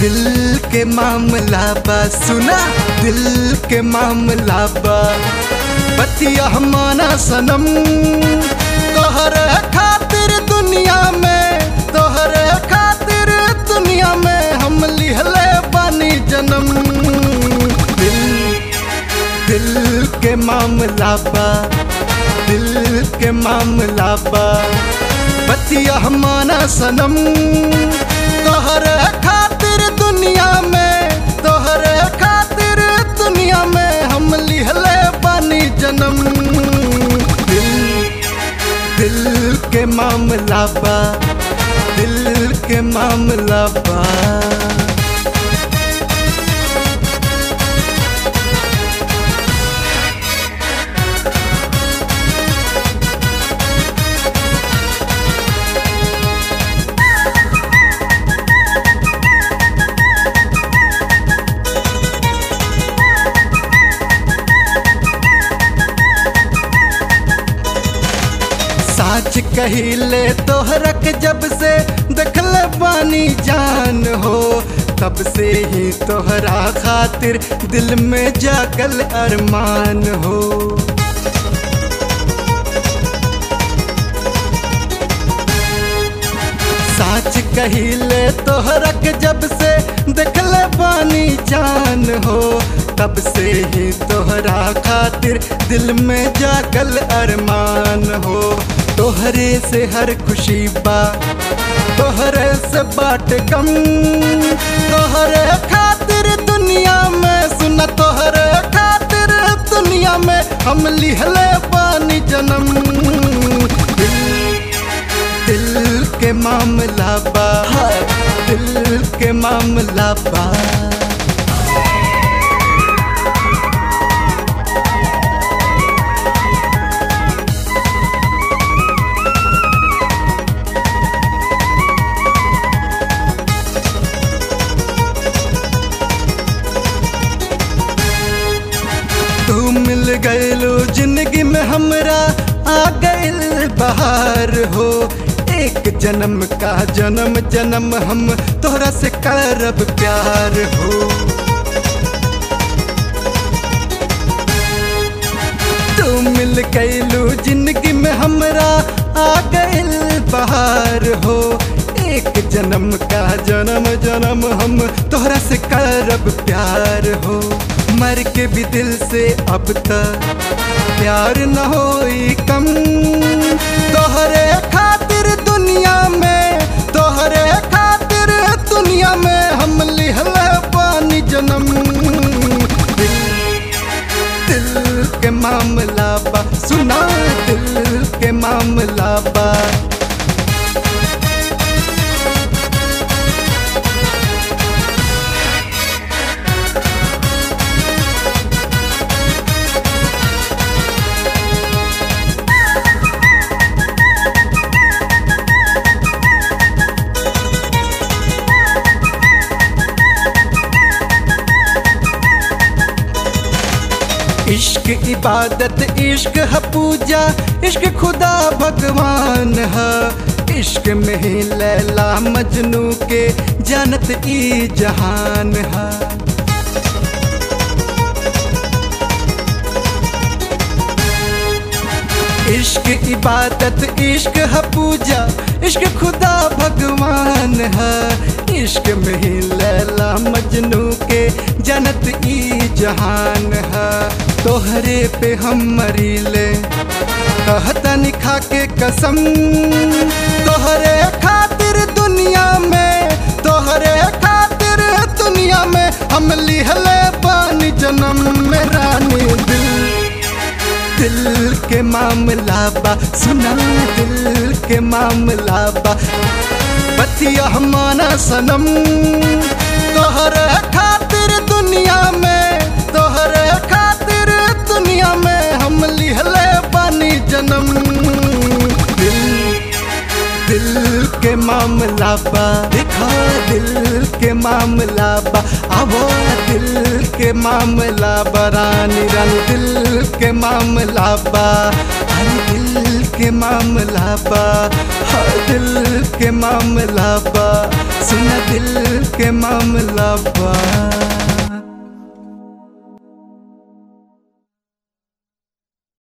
दिल के मामला बा सुना दिल के मामला बा बतिया माना सनम तोहरे खातिर दुनिया में तोहरे खातिर दुनिया में हम लिहले बानी जन्म दिल दिल के मामला बा दिल के मामला बा बतिया माना सनम तोहरे खातिर दुनिया में तोहरे खातिर दुनिया में हम लिहले बानी जन्म दिल दिल के मामला बा दिल के मामला बा साच कहिले तोहरक जब से देखल बानी जान हो तब से ही तोहरा खातिर दिल में जागल अरमान हो साच कहिले तोहरक जब से देखल बानी जान हो तब से ही तोहरा खातिर दिल में जागल अरमान हो तोहरे से हर खुशी बा तोहरे से बाट गम तोहरे खातिर दुनिया में सुन तोहरे खातिर दुनिया में हम लिहले पानी जन्म दिल दिल के मामला बा दिल के मामला बा तू मिल गयलो जिंदगी में हमरा आ गइल बहार हो एक जन्म का जन्म जन्म हम तोहरा से करब प्यार हो तू मिल गयलो जिंदगी में हमरा आ गइल बहार हो एक जन्म का जन्म जन्म हम तोहरा से करब प्यार हो मर के भी दिल से अब तक प्यार न होई कम तोहरे खातिर दुनिया में तोहरे खातिर दुनिया में हम लिहले पानी जन्म दिल दिल के मामला बा सुना दिल के मामला बा इश्क इबादत इश्क है पूजा इश्क खुदा भगवान है इश्क में ही लैला मजनू के जानत ई जहान है इश्क इबादत इश्क है पूजा इश्क खुदा भगवान है इश्क में ही लैला मजनू के जनत ई जहान है तोहरे पे हम मरीले कहता निखा के कसम तोहरे खातिर दुनिया में तोहरे खातिर दुनिया में हम लिहले पानी जन्म में रानी दिल दिल के मामला बा सुना दिल के मामला बा बतिया माना सनम तोहरे खातिर दुनिया में तोहरे खातिर दुनिया में हम लिहले बानी जन्म दिल दिल के मामला बा दिखा दिल के मामला बा आवो दिल के मामला बा रानी रानी दिल के मामला बा हर दिल के मामला बा हर दिल के मामला बा सुन दिल के मामला बा